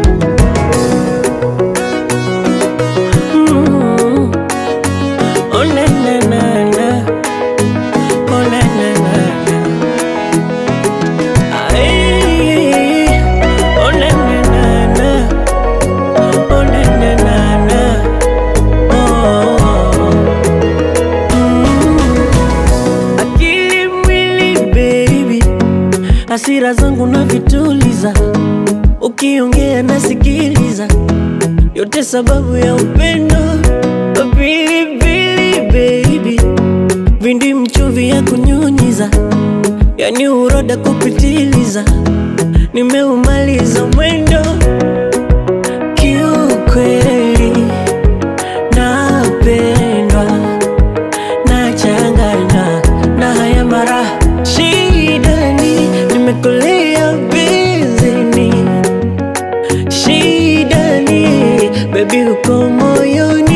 Mm. Oh, na, na, na, na. Oh, na, na, na, na. Ay. Oh, na, na, na, na. Oh, na, na, na, na. Oh. Mm. Akili mwili baby, hasira zangu na vituliza, ukiongea nasikiliza, yote sababu ya upendo. Pilipili baby, vindi mchuvi ya kunyunyiza, yani uroda kupitiliza, nimeumaliza mwendo kiukweli, napendwa nachanganywa na haya mara shidani, nimekolea bizini shidani, bebi uko moyoni